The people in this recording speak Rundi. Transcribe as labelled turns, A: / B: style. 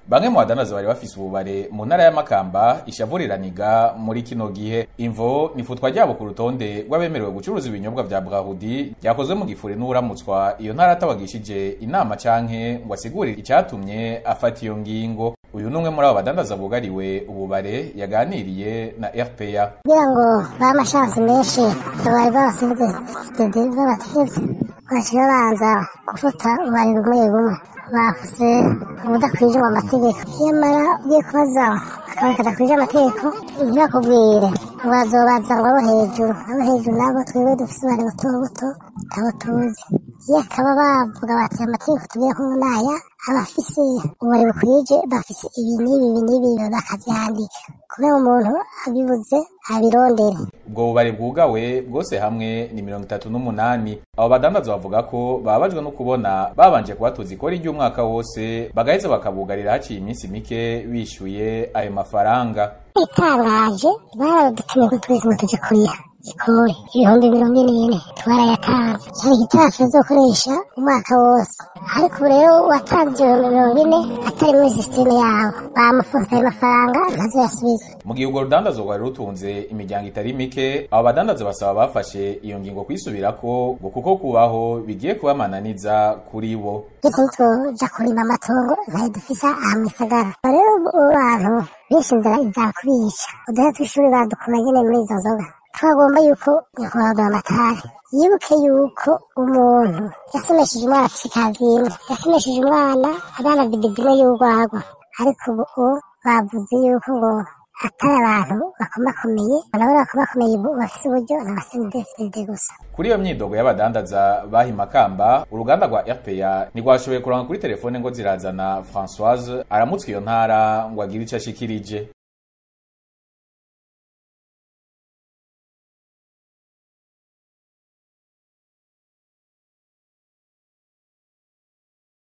A: bamwe mu badandaza bari bafise ububare mu ntara ya Makamba ishavuriraniga muri kino gihe imvo nifutwa ryabo ku rutonde rw'abemerewe gucuruza ibinyobwa vya Brahudi ryakozwe mu gifuri n'uramutswa iyo ntara atabagishije inama canke ngo asigurire icatumye afata iyo ngingo uyu numwe muri abo badandaza bugariwe ububare yaganiriye na RPA
B: kugira ngo bahe amashansi menshi bari basinze babateze bashira babanza gufata ububari bumwe bumwe bavuze ubudakwije mu mategeko nyamara ugiye kubaza akaba kadakwije amategeko ntibakubwire bazobaza ngo abo hejuru abo hejuru nabo twebwe dufise ububari buto buto abo tuzi iyo akaba bavuga bati amategeko tugiye ko naya abafise ububari bukwije bafise ibi n'ibi ibi n'ibi bakavyandika kubera umuntu abibuze abirondere
A: ubwo bubari bwugawe bwose hamwe ni mirongo itatu n'umunani abo badandaza bavuga ko babajwe no kubona babanje kubatuza ikori ry'umwaka wose bagaheza bakabugarira haciye iminsi mike bishyuye ayo mafaranga
B: itangaje baradutumye ko twese ngo tuje kuriha ikori ibihumbi mirongo ine n'ine twarayatanze cyari igitasi bazokoresha umwaka wose ariko ubu rero watanze ibihumbi mirongo ine atari muri sisiteme yabo bamufunze ayo mafaranga ntazoyasubiza
A: mu gihe urwo rudandazo rwari rutunze imiryango itari mike abo badandaza basaba bafashe iyo ngingo kwisubirako ngo kuko kubaho bigiye kubamananiza kuri bo
B: ndetse nitwoja kurima amatongo ntayo dufise aha mu gisagara rero abantu benshi inzara izakubica uduhe tw'ishuri badukura nyene muri izo nzoga twagomba yuko nyakubahwa amatari yibuke yuko umuntu yasomesheje umwana afise ikazimwe yasomesheje umwana adana dibidime y'urwagwa ariko ubu bavuze yuko ngo atari abantu bakomakomeye nabo bakomakomeye bafise uburyo n'abasenidefide gusa
A: kuri iyo myidogo y'abadandaza bahi makamba uruganda rwa RPA ntirwashoboye kuronka kuri telefone ngo zirazana Françoise aramutswe iyo ntara ngo agire ico ashikirije